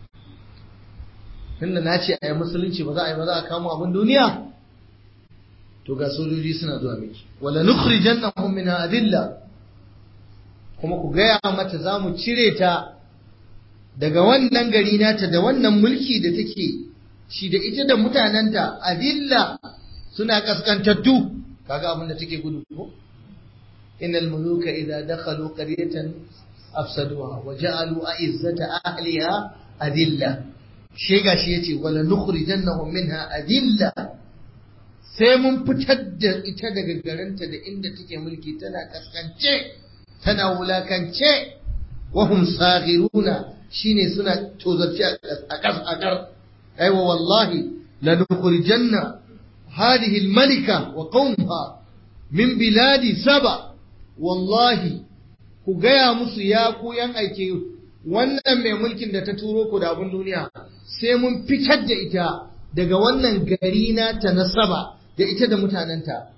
tunda na ce a yi musulunci ba za a yi ba za a kamo abin duniya to ga sojoji suna zuwa miki wala nukhrijannahum min adilla kuma ku gaya mata za mu cire ta daga wannan gari nata da wannan mulki da take shi da ita da mutanenta adilla suna kaskantattu kaga abin da take gudu ko innal muluka idza dakhalu qaryatan afsaduha wa ja'alu a'izzata ahliha adilla shi gashi yace wala nukhrijannahum minha adilla sai mun fitar da ita daga garinta da inda take mulki tana kaskance tana wulakance wahum saghiruna shine suna tozarci a kas a kar aiwa wallahi la nukhrijanna hadhihi almalika wa qawmaha min biladi saba wallahi ku gaya musu ya ku yan aike wannan mai mulkin da ta turo ku da abun duniya sai mun fitar da ita daga wannan gari na ta na saba da ita da mutanenta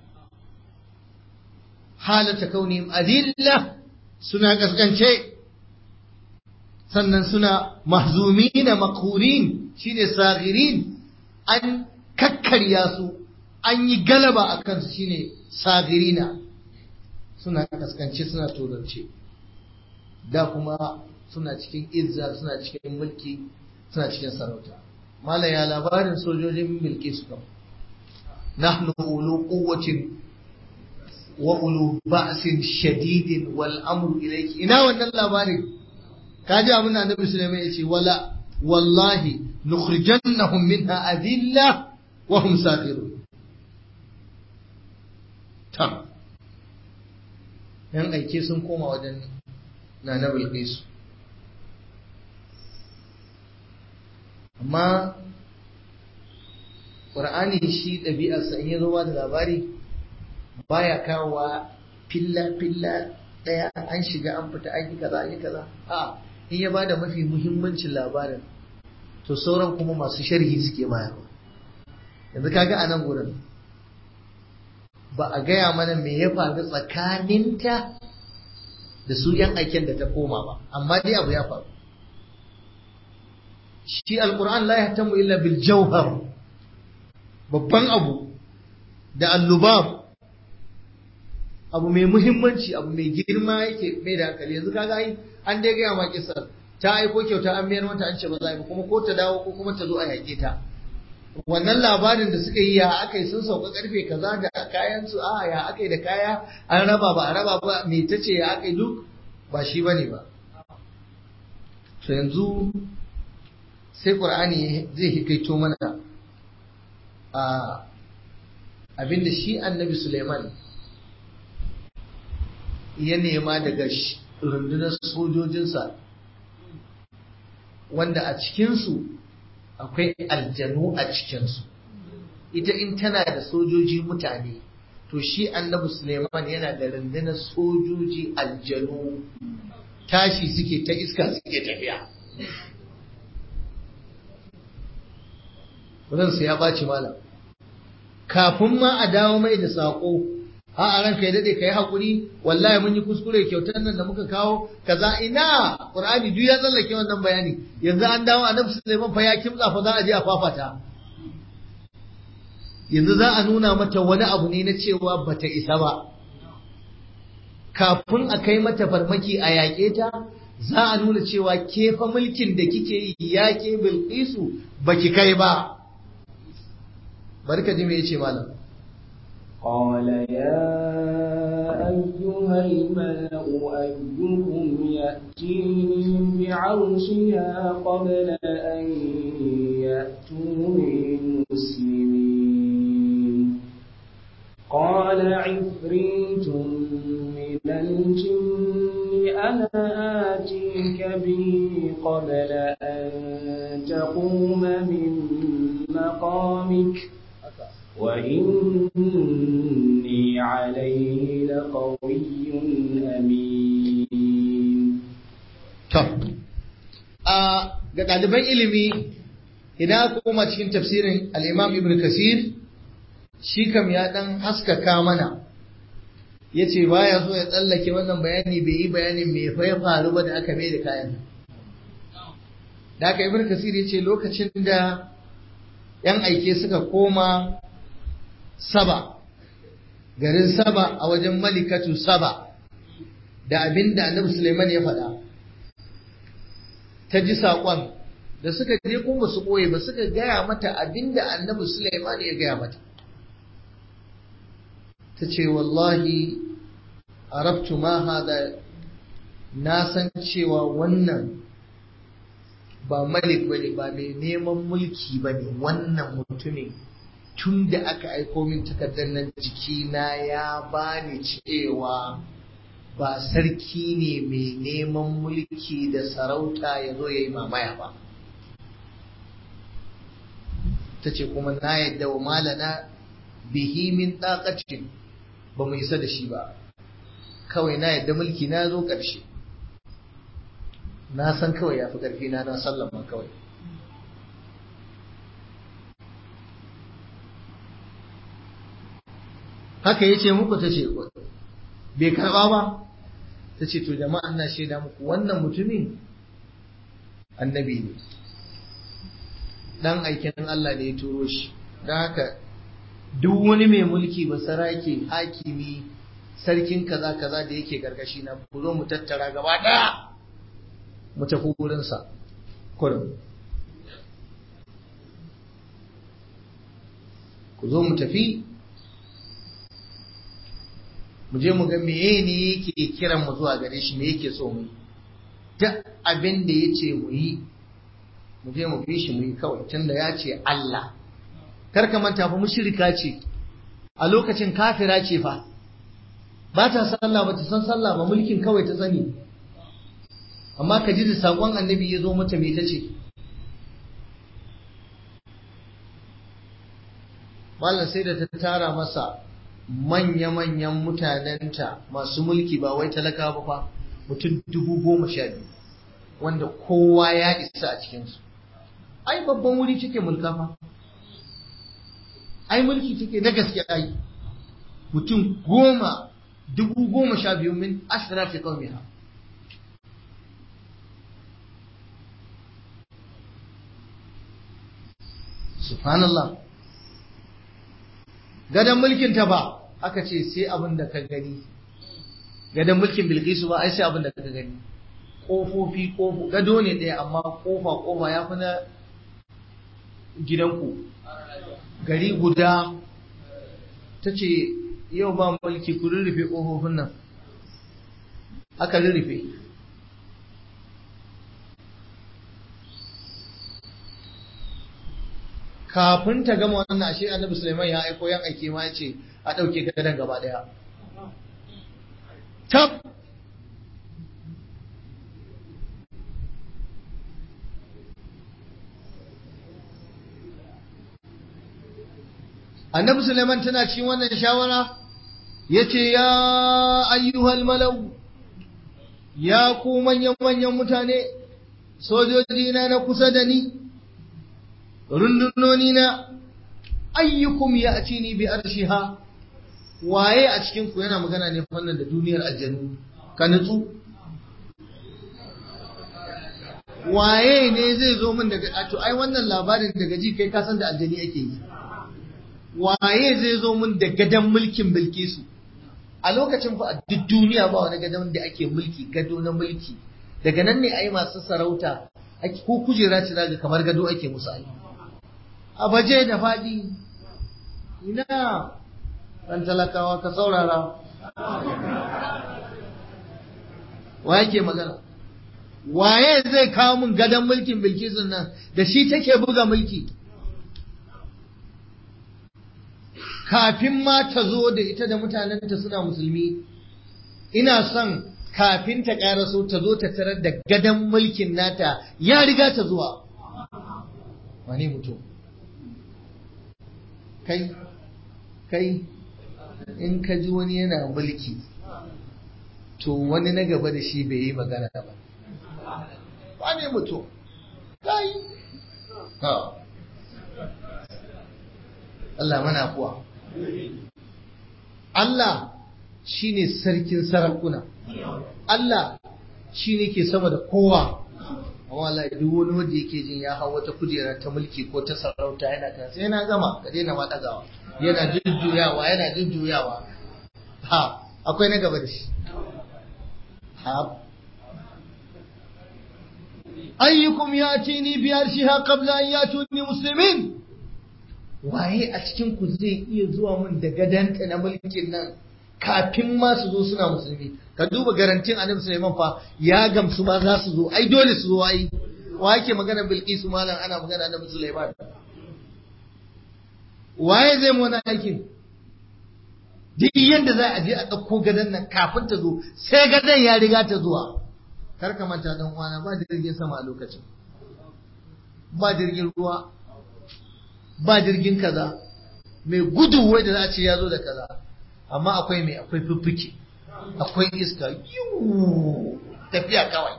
halata kaunihim adilla suna kaskance sannan suna mahzumina makhurin shine sagirin an kakkarya su an yi galaba a kansu shine sagirina suna kaskance suna tozarce da kuma suna cikin izza suna cikin mulki suna cikin sarauta malaya labarin sojojin milki su kama نحن أولو قوة وأولو بأس شديد والأمر إليك إنا وانا اللاباري كاجا من النبي سليمان يقول ولا والله نخرجنهم منها أذلة وهم ساخرون تم yan aike sun koma wajen na na bilkisu amma Qur'ani shi ɗabi'arsa in ya zo ba da labari baya kawowa filla-filla ɗaya an shiga an fita an yi kaza an yi kaza a in ya ba da mafi muhimmancin labarin to sauran kuma masu sharhi suke bayarwa yanzu kaga a nan gurin ba a gaya mana me ya faru tsakaninta da su yan aiken da ta koma ba amma dai abu ya faru shi alquran la yahtamu illa bil jawhar babban abu da allubab abu mai muhimmanci abu mai girma yake mai da hankali yanzu kaga ai an dai gaya ma kisar ta aiko kyauta an mayar mata an ce ba za ba kuma ko ta dawo ko kuma ta zo a yake ta wannan labarin da suka yi ya aka yi sun sauka karfe kaza da kayan su a ya aka yi da kaya an raba ba a raba ba me ta ce ya aka yi duk ba shi bane ba to yanzu sai qur'ani zai hikaito mana a abinda shi annabi Suleiman ya nema daga rundunar sojojinsa wanda a cikinsu akwai aljanu a cikinsu ita in tana da sojoji mutane to shi annabi Suleiman yana da rundunar sojoji aljanu tashi suke ta iska suke tafiya ransa ya ɓaci malam kafin ma a dawo mai da saƙo a a ranka ya daɗe ka yi haƙuri wallahi mun yi kuskure kyautar nan da muka kawo kaza ina ƙur'ani duk ya tsallake wannan bayani yanzu an dawo a nafsu Sulaiman fa ya kimtsa fa za a je a fafata yanzu za a nuna mata wani abu ne na cewa bata isa ba kafin a kai mata farmaki a yaƙe ta za a nuna cewa ke fa mulkin da kike yi ya ke bilqisu baki kai ba barka ji me yace malam قال يا أيها الملأ أيكم يأتيني بعرشها قبل أن يأتوني مسلمين قال عفريت من الجن أنا آتيك به قبل أن تقوم من مقامك وإني عليه لقوي أمين To, a ga ɗaliban ilimi idan koma cikin tafsirin al'imam Ibn Kasir, shi kam ya ɗan haskaka mana, ya ce ba ya so ya tsallake wannan bayani bai yi bayanin mai ya faru ba da aka mai da kayan. Da aka Ibn Kasir ya ce lokacin da ‘yan aike suka koma Saba, garin Saba a wajen Malikatu Saba, da abin da Annabi Suleiman ya faɗa. ta ji saƙon da suka je kuma su ɓoye ba suka gaya mata abinda annabi Sulaiman ya gaya mata ta ce wallahi arabtu ma hada na san cewa wannan ba malik bane ba mai neman mulki bane wannan mutumin tun da aka aiko min takardar nan jikina ya bani cewa ba sarki ne mai neman mulki da sarauta ya zo ya yi mamaya ba ta ce kuma na yadda wa malana bihi min ɗakacin ba mu isa da shi ba kawai na yadda mulki na zo ƙarshe na san kawai ya fi ƙarfi na na sallama kawai haka ya ce muku ta ce bai karɓa ba ta ce to jama'a na shaida muku wannan mutumin annabi ne dan aikin Allah ne ya turo shi don haka duk wani mai mulki ba sarake hakimi sarkin kaza kaza da yake gargashi na ku zo mu tattara gaba ɗaya mu tafi wurinsa kurin ku zo mu tafi mu je mu ga meye ne yake kiran mu zuwa gare shi me yake so mu duk abin da ya ce mu yi mu je mu fi shi mu yi kawai tunda ya ce Allah kar ka manta fa mushrika ce a lokacin kafira ce fa ba ta sallah ba ta san sallah ba mulkin kawai ta sani amma ka ji da sakon annabi ya zo mata me ta ce Mallam sai da ta tara masa manya-manyan mutanenta masu mulki ba wai talaka ba fa mutum dubu goma sha biyu wanda kowa ya isa a cikinsu ai babban wuri take mulka fa ai mulki take na gaske ai mutum goma dubu goma sha biyu min ashrafi qaumiha subhanallah gadon mulkin ta ba aka ce sai abin da ka gani gadon mulkin bilkisu ba ai sai abin da ka gani ƙofofi ƙofo gado ne ɗaya amma ƙofa ƙofa ya fi na gidanku gari guda ta ce yau ba mulki ku rurrufe ƙofofin nan aka rurrufe kafin ta gama wannan ashe annabi Sulaiman ya aiko yan aike ma ya ce a ɗauke gadon gaba ɗaya tab annabi Sulaiman tana cikin wannan shawara ya ce ya ayyuhal malau ya ku manyan manyan mutane sojoji na na kusa da ni rundunoni na ayyukum ya a ni bi arshiha waye a cikin ku yana magana ne fannin da duniyar aljanu ka nutsu waye ne zai zo min daga to ai wannan labarin daga ji kai kasan da aljani ake yi waye zai zo min da gadon mulkin bilkisu a lokacin fa a duk duniya ba wani gadon da ake mulki gado na mulki daga nan ne ai masu sarauta ko kujera ce daga kamar gado ake musu ai a baje da faɗi ina ɗan talakawa ka saurara wa yake magana waye zai kawo min gadon mulkin bilkisun nan da shi take buga mulki kafin ma ta zo da ita da mutanenta suna musulmi ina son kafin ta ƙaraso ta zo ta tarar da gadon mulkin nata ya riga ta zuwa wane mutum kai kai in ka ji wani yana mulki to wani na gaba da shi bai yi magana ba wane mutum kai ha Allah mana kuwa Allah shine sarkin sarakuna Allah shine ke sama da kowa amma Allah duk wani wanda yake jin ya hau wata kujera ta mulki ko ta sarauta yana kan sai na gama ka daina ma dagawa yana jujjuyawa yana jujjuyawa ha akwai na gaba da shi ha ayyukum yatini bi arshiha qabla an yatuni muslimin waye a cikin ku zai iya zuwa mun da gadanta na mulkin nan kafin ma su zo suna musulmi ka duba garantin annabi Sulaiman fa ya gamsu ba za su zo ai dole su zo ai wa yake magana Bilkisu malam ana magana annabi Sulaiman waye zai mu wannan aikin duk yanda za a je a ɗauko gadon nan kafin ta zo sai gadon ya riga ta zuwa kar ka manta dan uwana ba jirgin sama a lokacin ba jirgin ruwa ba jirgin kaza mai gudu wai da za a ce ya zo da kaza amma akwai mai akwai fiffike akwai iska yiwu tafiya kawai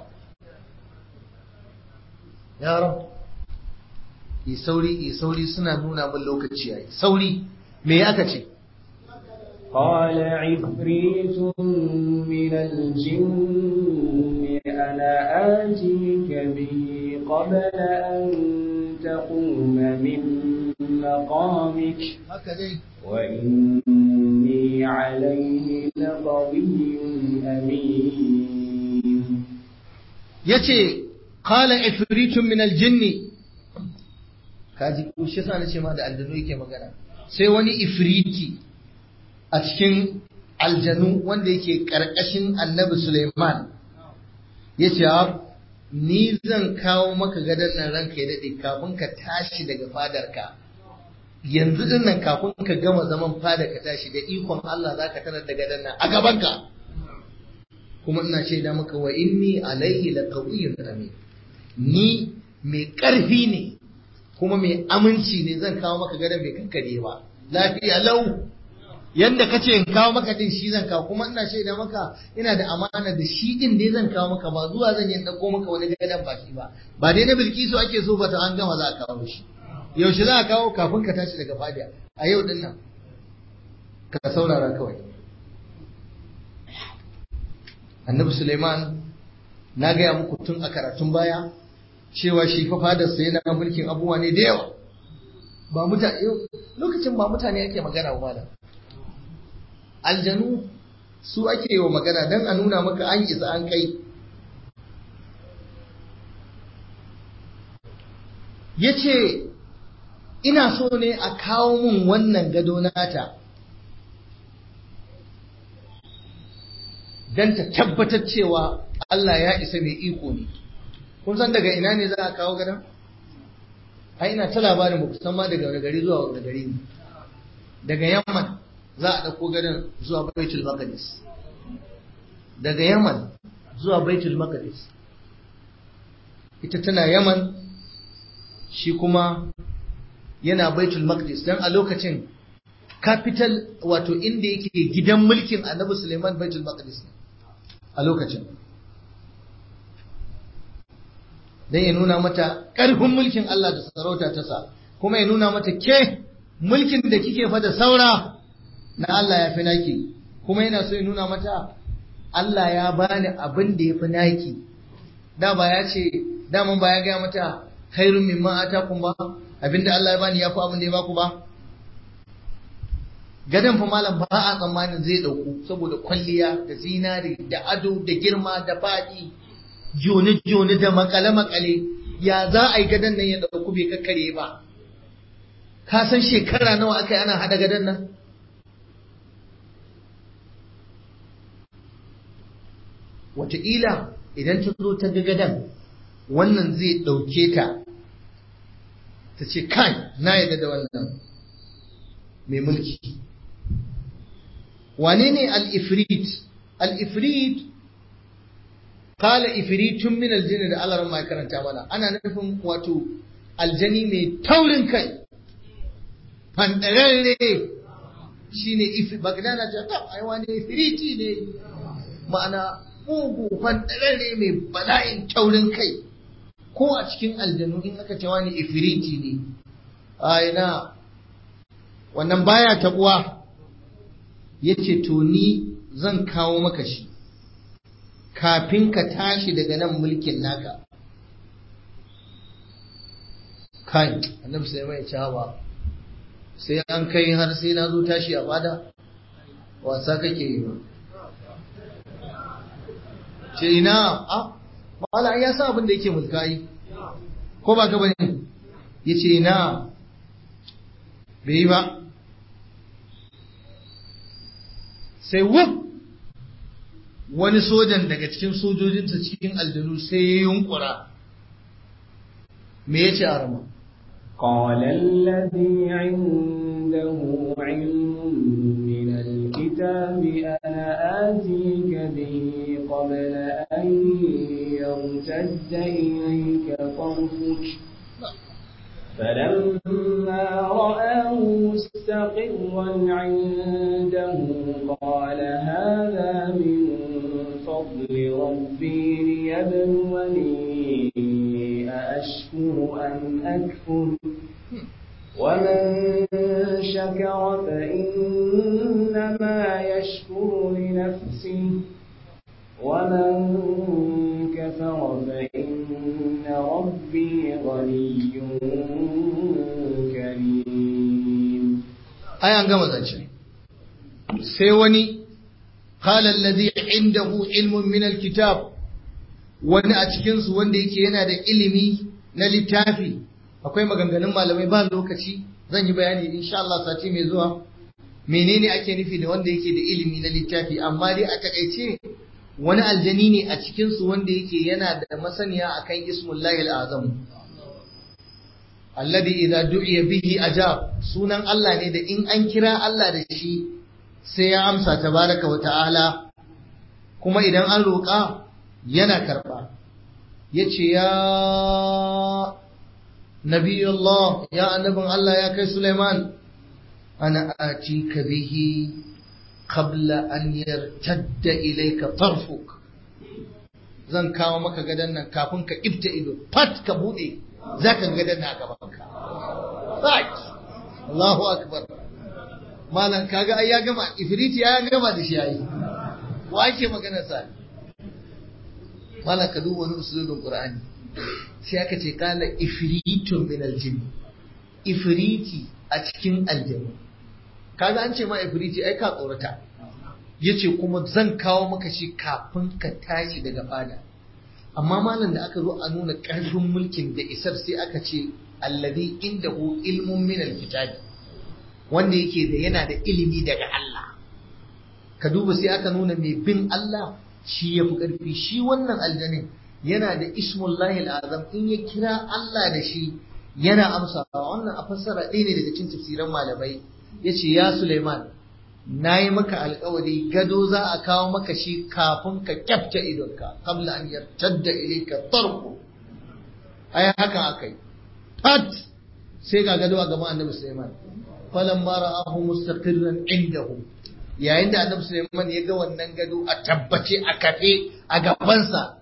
yaran yi sauri yi sauri suna nuna min lokaci yayi sauri me aka ce قال عفريت من الجن أنا آتيك به قبل أن تقوم من مقامك haka dai وإني عليه لقوي أمين yace qala ifritun min aljinni kaji ko shi yasa nace ma da aljanu yake magana sai wani ifriti a cikin aljanu wanda yake karkashin annabi Sulaiman yace ni zan kawo maka gadon nan ranka ya dade kafin ka tashi daga fadarka yanzu din nan kafin ka gama zaman fada ka tashi da ikon Allah zaka tarar da gadon nan a gabanka kuma ina shaida maka wa inni alayhi laqawiyyun amin ni mai ƙarfi ne kuma mai aminci ne zan kawo maka gadon bai kankare ba lafiya lau yanda kace in kawo maka din shi zan kawo kuma ina shaida maka ina da amana da shi din dai zan kawo maka ba zuwa zan yi dauko maka wani gadon baki ba ba dai na bilkisu ake so ba ta an gama za a kawo shi yaushe za a kawo kafin ka tashi daga fadiya a yau din nan ka saurara kawai annabi suleiman na gaya muku tun a karatun baya cewa shi fa fadarsa yana mulkin abubuwa ne da yawa ba mutane lokacin ba mutane ake magana ba da aljanu su ake yi wa magana don a nuna maka an isa an kai ya ce ina so ne a kawo mun wannan gado nata don ta tabbatar cewa Allah ya isa mai iko ne kun san daga ina ne za a kawo gadon? ai ina ta labarin ba san ma daga wani gari zuwa wani gari ne daga yamman za a ɗauko gadon zuwa baitul maqdis daga yaman zuwa baitul maqdis ita tana yaman shi kuma yana baitul maqdis dan a lokacin capital wato inda yake gidan mulkin annabi suleiman baitul maqdis ne a lokacin dan ya nuna mata ƙarfin mulkin Allah da sarauta ta sa kuma ya nuna mata ke mulkin da kike fa da saura na Allah ya fi naki kuma yana so ya nuna mata Allah ya bani abin da ya fi naki da ba ya ce daman ba ya gaya mata khairun mimma atakum ba abinda Allah ya bani ya fi abin da ya baku ba gadon fa malam ba a tsammanin zai dauku saboda kwalliya da zinari da ado da girma da faɗi jone-jone da makale-makale ya za a yi gadon nan ya dauku bai kakkare ba ka san shekara nawa aka yi ana hada gadon nan wataƙila idan ta zo ta ga gadon wannan zai ɗauke ta ta ce kai na yadda da wannan mai mulki wane ne al-ifrit al-ifrit kala ifritun min aljini da Allah ma karanta mana ana nufin wato aljani mai taurin kai fandararre shine ifi bagda na ce ta ai wani ifriti ne ma'ana mugu fandarare mai bala'in taurin kai ko a cikin aljanu in aka ce wani ifriti ne ai na wannan baya tabuwa yace to ni zan kawo maka shi kafin ka tashi daga nan mulkin naka kai annabi sai mai cewa sai an kai har sai na zo tashi a bada wasa kake yi ba ce ina a mala ya sa abin da yake mulka yi ko ba ka bane ya ce ina bai yi ba sai wuf wani sojan daga cikin sojojinsa cikin aljanu sai ya yunkura me ya ce a rama قال الذي عنده علم من الكتاب أنا آتيك به قبل أن يرتد إليك طرفك فلما رآه مستقرا عنده قال هذا من فضل ربي ليبلوني أأشكر أم أكفر ومن شكر فإنما يشكر لنفسه ومن كفر فإن ربي غني كريم ai an gama zance sai wani qala allazi indahu ilmun min alkitab wani a cikin su wanda yake yana da ilimi na littafi akwai maganganun malamai ba lokaci zan yi bayani insha Allah sati mai zuwa menene ake nufi da wanda yake da ilimi na littafi amma dai a takaice wani aljani ne a cikin su wanda yake yana da masaniya akan ismullahi alazam alladhi idza du'iya bihi ajab sunan Allah ne da in an kira Allah da shi sai ya amsa tabaraka wa ta'ala kuma idan an roƙa yana karɓa yace ya nabiyullah ya annabin Allah ya kai Sulaiman ana atika bihi qabla an yartadda ilayka tarfuk zan kawo maka gadan nan kafin ka ibta ido fat ka bude zaka ga gadan nan a gaban ka right Allahu akbar malan kaga ai ya gama ifriti ya gama da shi yayi wa ake magana sa malan ka duba wani usulun qur'ani sai aka ce kala ifritun min aljin ifriti a cikin aljanna kaga an ce ma ifriti ai ka tsorata yace kuma zan kawo maka shi kafin ka tashi daga fada amma malam da aka zo a nuna ƙarfin mulkin da isar sai aka ce alladhi indahu ilmun min alkitabi wanda yake da yana da ilimi daga Allah ka duba sai aka nuna mai bin Allah shi yafi ƙarfi shi wannan aljanin yana da ismullahi al'azam in ya kira Allah da shi yana amsa wannan a fassara ɗaya ne daga cikin tafsiran malamai yace ya Suleiman nayi maka alƙawari gado za a kawo maka shi kafin ka kyafta idonka qabla an yartadda ilayka tarfu ai haka akai fat sai ga gado a gaban Annabi Suleiman falamma ra'ahu mustaqirran indahu yayin da Annabi Suleiman ya ga wannan gado a tabbace a kafe a gabansa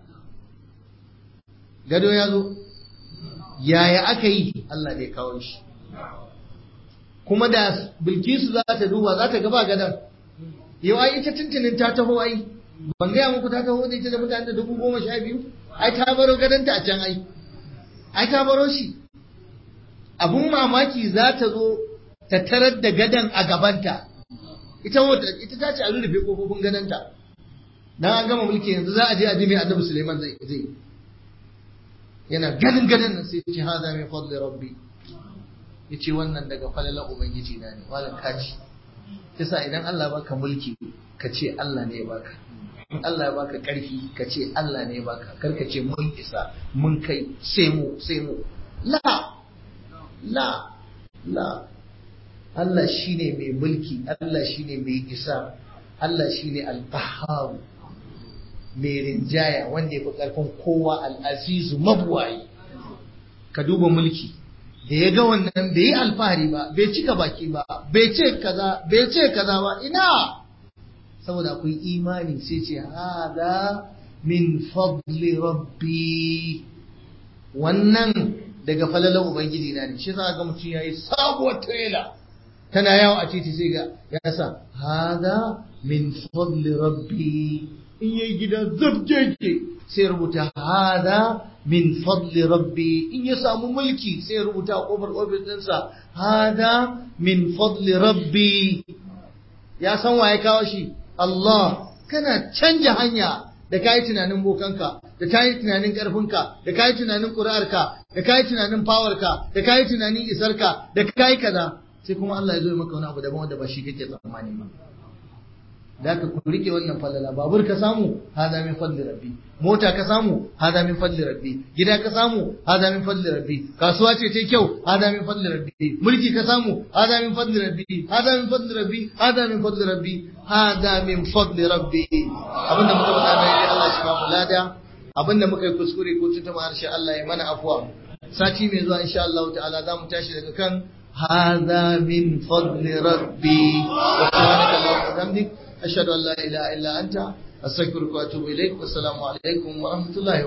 gado ya zo yaya aka yi Allah ne kawo shi kuma da bilkisu za ta duba za ta gaba gadon yau ai ita tuntunin ta taho ai ban gaya muku ta taho da ita da mutane da dubu goma sha biyu ai ta baro gadonta a can ai ai ta baro shi abun mamaki za ta zo ta tarar da gadon a gabanta ita ita ta ce a rurrufe kofofin gadonta dan an gama mulki yanzu za a je a ji mai annabi Suleiman zai zai yana ganin ganin nan sai ce hada min fadli rabbi yace wannan daga falalan ubangiji na ne malam kaci kisa idan Allah baka mulki ka ce Allah ne ya baka in Allah ya baka karfi ka ce Allah ne ya baka kar ka ce mun isa mun kai sai mu sai mu la la la Allah shine mai mulki Allah shine mai isa Allah shine al-qahhar mai rinjaya wanda ya fi ƙarfin kowa al'azizu mabuwayi ka duba mulki da ya ga wannan bai yi alfahari ba bai cika baki ba bai ce kaza bai ce kaza ba ina saboda akwai imani sai ce hada min fadli rabbi wannan daga falalan ubangiji na ne shi za ga mutum yayi sabuwar trailer tana yawo a titi sai ga ya sa hada min fadli rabbi in yayi gida zabjeje sai rubuta hada min fadli rabbi in ya samu mulki sai rubuta a kofar ofis ɗinsa hada min fadli rabbi ya san waye kawo shi Allah kana canja hanya da kayi tunanin bokanka da kayi tunanin karfinka da kayi tunanin ƙuri'arka da kayi tunanin fawarka da kayi tunanin isarka da kayi kaza sai kuma Allah ya zo ya maka wani abu daban wanda ba shi kake tsammani ba da ka ku rike wannan falala babur ka samu hada min fadli rabbi mota ka samu hada min fadli rabbi gida ka samu hada min fadli rabbi kasuwa ce ta kyau hada min fadli rabbi mulki ka samu hada min fadli rabbi hada min fadli rabbi hada min fadli rabbi hada min fadli rabbi abinda muka faɗa na yi Allah shi ba mu lada abinda muka yi kuskure ko tuntuɓa harshe Allah ya mana afuwa sati mai zuwa insha Allah ta'ala za mu tashi daga kan هذا من فضل ربي وسبحانك اللهم وبحمدك أشهد أن لا إله إلا أنت أستغفرك وأتوب إليك والسلام عليكم ورحمة الله